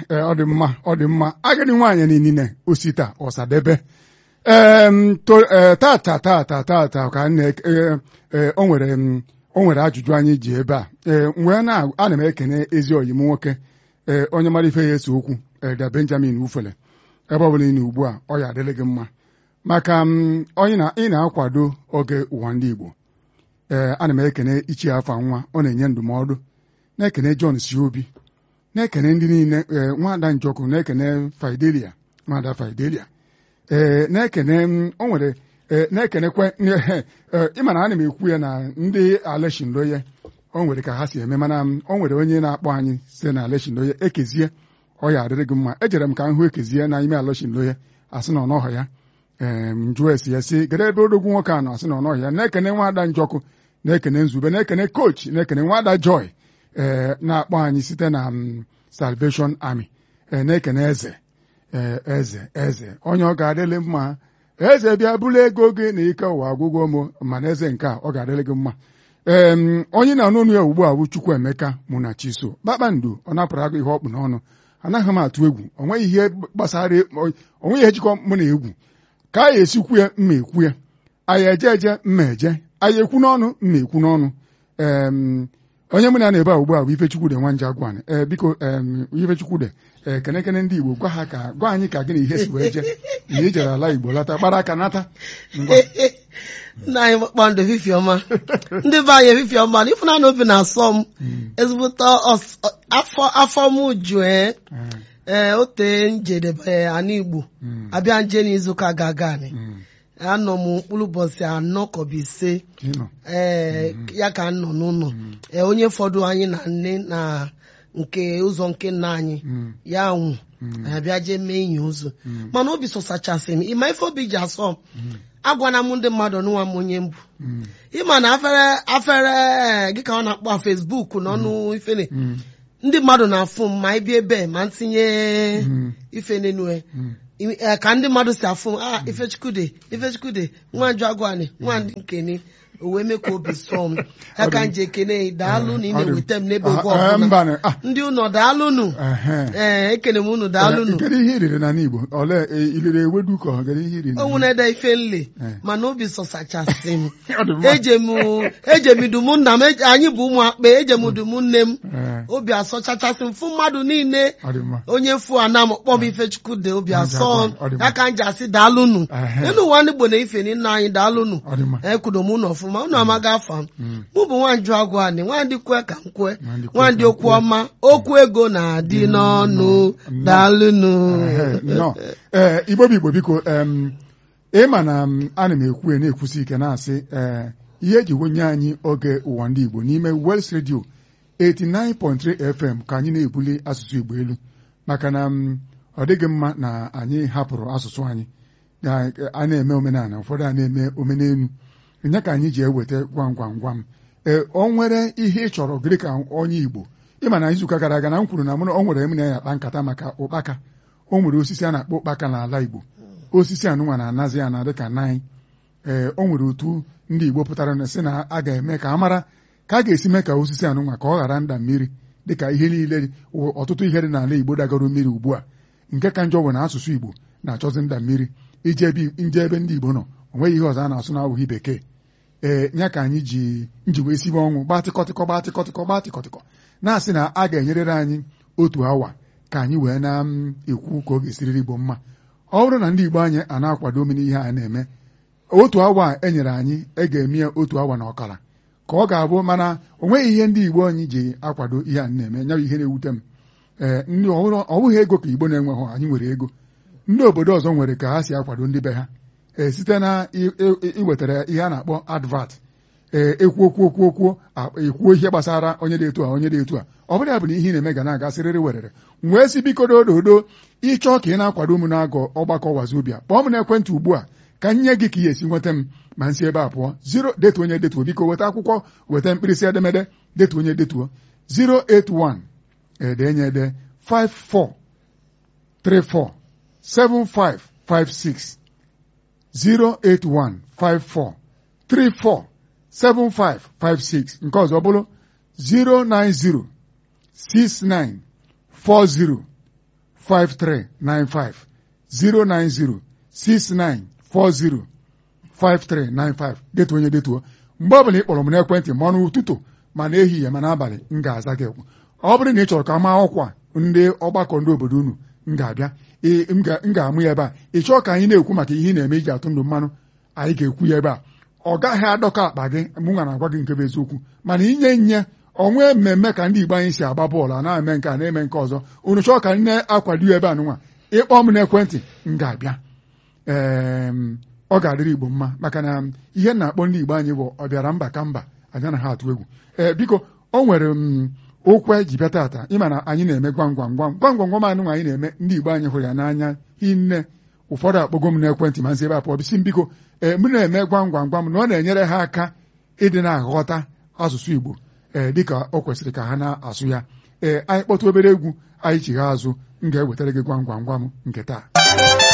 ee, ọ dị mma ọ dị mma agadi nwaanyị niile osita ọsadebe em, to- ee, tata tata tata ka m na- ee, ee, o nwere m, o nwere ajụjụ anyị ji ebe a ee wee na ana m ekene ezi oyi m nwoke ee onye mara ife ya ese okwu Elda Benjamin Ufele ebe ọ bụla ị na ugbu a ọ ya adịrị gị mma maka m, onye na ị na-akwado oge ụwa ndị Igbo ee ana m ekene ichie afa nwa ọ na-enye ndụmọdụ na-ekene John si obi na-ekene ndị niile ee nwada njọkụ na-ekene Fidelia nwada Fidelia ee na-ekene m, o nwere ee na-ekenekwe ee, ịma na ana m ekwu ya na ndị Aleshindoye o nwere ka ha si eme mana m, o nwere onye na-akpọ anyị site na Aleshindoye ekezie ọ ya adịrị gị mma ejere m ka m hụ ekezie na ime Aleshindoye asị na ọnọhọ ya ee m jụọ esi ya si gere ebe odogwu nwoke a nọ asị na ọnọhọ ya na-ekene nwada njọkụ na-ekene nzube na-ekene kochi na-ekene nwada joy ee na-akpọ anyị site na m, Salvation Army ee na-ekene eze ee eze eze onye ọ ga-adịlị mma eze bịa bụrụ ego gị na ike ụwa agwụgwọ m mana eze nke a ọ ga-adịrị gị mma ee m, onye na-anụ ọnụ ya ugbu a bụ Chukwuemeka mụ na Chiso kpakpando ọ napụrụ agụ ihe ọkpụ n'ọnụ anaghị m atụ egwu o nweghị ihe gbasara o nweghị ihe jikọ mụ na egwu ka anyị esikwu ya mma ekwu ya anyị eje eje mma eje anyị ekwu n'ọnụ mma ekwu n'ọnụ em, onye mụ na ya na-ebe a ugbu a bụ Ifechukwude Nwanja Gwan ee biko em, Ifechukwude ee kenekene ndị Igbo gwa ha ka gwa anyị ka gị na ihe si wee je na ị jere ala Igbo lata kpara aka nata ngwa nna anyị kpakpando efifie ọma ndị be anyị efifie ọma na ịfụnanya obi na-asọ m ezigbote ọs- afọ afọ m ju ee Ee, ee ote njedebe ana igbo mm, abịa nje n'izuụka ga-aga anyị mm, anọ m mkpụrụ ụbọchị anọ kọbụ ise ịnọ ee ya ka m nọ n'ụlọ ee onye fọdụ anyị na nne na nke ụzọ nke nna anyị Mm, ya nwụ mm, anyị abịa jee mee enyi ụzọ mm, mana obi sọsachasị m ịma ife obi ji asọ m mm, agwana m ndị mmadụ n'ụwa m onye mbụ mm, ịma na afere afere gị ka ọ na-akpọ Facebook n'ọnụ ifene mm, ndị mmadụ na-afụ m ma ịbịa ebe ma ntinye mm, ife n'enu mm. eh, ka ndị mmadụ si afụ m ah ifechukwude ifechukwude nwanju agwani nwandị nkene o wee mee ka obi sọọ m ya ka m ji ekene daalụ na ị Ọ dị- na-eweta m n'ebe Ah, oge ah, ọbụla mba na- ah, ndị ụlọ daalụnụ ehe. ee ekene m unu daalụnụ Kedu ihe iriri na Igbo ole e- iliri ewedu ka ọ kedu ihe iriri onwu na-ede ife nle Eh. mana obi sọsachasị m Ọ dị mma. eje m eje m dum nna m eje- anyị bụ ụmụ akpa eje m dum nne m Ee, obi asọchachasị m fụ mmadụ niile ọ dị mma onye fụ ana m kpọm ifechukwude obi Ọ dị asọ mma, ọ dị mma. ya ka m ji asị daalụnụ Ehe. elu ụwa ndị Igbo na ife nna anyị daalụnụ ọ dị mma ekwudo m ụlọ ọfụma unu amaghị afa m Mm, mụ bụ nwanju agụ anị nwandị kwe ka m kwe Nwandị kwe nwandị ka m okwu kwe. ọma okwu ego na-adị n'ọnụ Mm. daalụnụ ehe, nnọọ. Ee, Igbo bụ Igbo biko em, ịma na m, ana m ekwu ya na-ekwusi ike na-asị ee ihe eji wenye anyị oge ụwa ndị Igbo n'ime Wels Radio 89.3 FM ka anyị na-ebuli asụsụ Igbo elu maka na m, ọ dịghị mma na anyị hapụrụ asụsụ anyị na a na-eme omenala ụfọdụ a na-eme omenelu nye ka anyị ji eweta gwam gwam gwam ee o nwere ihe ị chọrọ gịrị ka onye Igbo ịma na izuụka gara aga na m kwuru na mụ na- o nwere m na ya akpa nkata maka ụkpaka o nwere osisi a na-akpọ ụkpaka n'ala Igbo osisi anụnwa na-anazi ya na dịka nine ee o nwere otu ndị Igbo pụtara na sị na a ga-eme ka a mara ka a ga-esi mee ka osisi anụnwa ka ọ ghara nda mmiri dịka ihe niile dị- ọtụtụ ihe dị n'ala Igbo dagoro mmiri ugbu a nke ka njọ bụ na asụsụ Igbo na-achọzi nda mmiri ije ebe nje ebe ndị Igbo nọ o nweghị ihe ọzọ a na-asụ n'abụghị bekee ee ya ka anyị ji nji wee sibe ọnwụ gbaa tịkọtịkọ gbaa tịkọtịkọ gbaa tịkọtịkọ na-asị na a ga-enyerịrị anyị otu awa ka anyị wee na-ekwu ka ọ ga-esiriri Igbo mma ọ bụrụ na ndị Igbo anyị a na-akwado omena ihe a na-eme otu awa a enyere anyị e ga-eme ya otu awa na ọkara ka ọ ga-abụ mana o nweghị ihe ndị Igbo anyị ji akwado ihe a na-eme nya bụ ihe na-ewute m ee ndị ọ bụrụ- ọ bụghị ego ka Igbo na-enweghị anyị nwere ego ndị obodo ọzọ nwere ka ha si akwado ndị be ha ee site na i- i- iwetara ihe a na-akpọ advat ee ekwuo kwuo kwuo kwuo a- ekwuo ihe gbasara onye dị etu a onye dị etu a ọ bụrụ ya bụ na ihe ị na-eme ga na-aga sịrịrị werere wee si biko dododo ịchọọ ka ị na-akwado m na-agọ ọgbakọ wazobia kpọọ m n'ekwentị ugbu a ka m nye gị ka ị esi nweta m ma nsi ebe a pụọ zero detu onye detuo biko weta akwụkwọ weta mkpirisi edemede detu onye detuo 081 edenye ede 54 34 7556 08154 34 7556 nke ọzọ bụrụ 090 69 40 5395 090 6940 5395 detuo onye detuo mgbe ọbụla ị kpọrọ m n'ekwentị ma ọnụ ụtụtụ ma n'ehihie ma n'abalị m ga-aza gị ekwu ọ bụrụ na ị chọrọ ka maa ọkwa ndị ọgbakọ ndị obodo unu m ga-abịa ee, m ga- m ga-amụ ya ebe a ị chọọ ka anyị na-ekwu maka ihe ị na-eme iji atụ ndụ mmanụ anyị ga-ekwu ya ebe a ọ gaghị adọkọ akpa gị mụ nwa na-agwa gị nke bụ eziokwu mana inye nye onwe mmemme ka ndị Igbo anyị si agba bọọlụ a na-eme nke a na-eme nke ọzọ unu chọọ ka nne akwado ya ebe a nụnwa ịkpọ m n'ekwentị m ga-abịa ee ọ ga-adịrị Igbo mma maka na ihe m na-akpọ ndị Igbo anyị bụ ọbịara mba ka mba anyị anaghị atụ egwu ee biko o nwere m okwu anyị ji bịa tata ịma na anyị na-eme gwam gwam gwam gwam gwam gwam anụnwa anyị na-eme ndị Igbo anyị hụrụ ya n'anya hinne ụfọdụ akpọgo m n'ekwentị ma nzi ebe a pụọ bisi m biko ee m na-eme gwam gwam gwam na ọ na-enyere ha aka ịdị na-aghọta asụsụ Igbo ee dịka o kwesịrị ka ha na-asụ ya ee anyị kpọtụ obere egwu anyị chigha azụ m ga-ewetara gị gwam gwam gwam nke taa